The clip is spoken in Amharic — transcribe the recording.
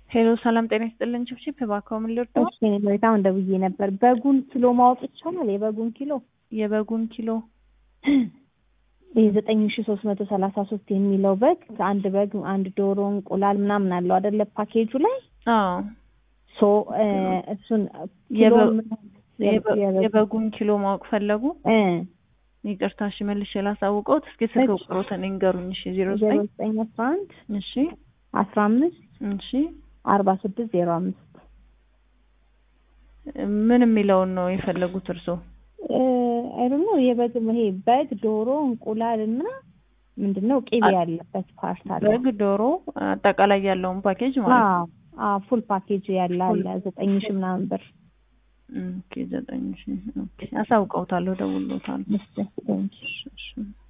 ሄሎ ሰላም ጤና ይስጥልን። ችብችብ እባክዎ ምን ልርዳው? እሺ እኔ መሬት አሁን ደውዬ ነበር። በጉን ኪሎ ማወቅ ይቻላል? የበጉን ኪሎ የበጉን ኪሎ ይህ ዘጠኝ ሺ ሶስት መቶ ሰላሳ ሶስት የሚለው በግ አንድ በግ አንድ ዶሮ እንቁላል ምናምን አለው አደለ ፓኬጁ ላይ አዎ ሶ እሱን ኪሎ የበ- ምን- የበ- የበግ- የበጉን ኪሎ ማወቅ ፈለጉ? እ ይቅርታ እሺ መልሼ ላሳውቀውት። እስኪ ስልክ እሺ። ቁጥሮትን ይንገሩኝ። እሺ ዜሮ ዜሮ ዘጠኝ ዘጠኝ አስራ አንድ እሺ አስራ አምስት እሺ አርባ ስድስት ዜሮ አምስት ምን የሚለውን ነው የፈለጉት እርስዎ? አይደለ የበግ ይሄ በግ ዶሮ እንቁላል እና ምንድን ነው ቅቤ አ- ያለበት ፓርት አለ በግ፣ ዶሮ አጠቃላይ ያለውን ፓኬጅ ማለት ነው። አዎ አዎ ፉል ፓኬጅ ያለ አለ ዘጠኝ ሺ ምናምን ብር ኦኬ ዘጠኝ ሺ ኦኬ አሳውቀውታለሁ፣ ደውሎታል። ምስል እሺ እሺ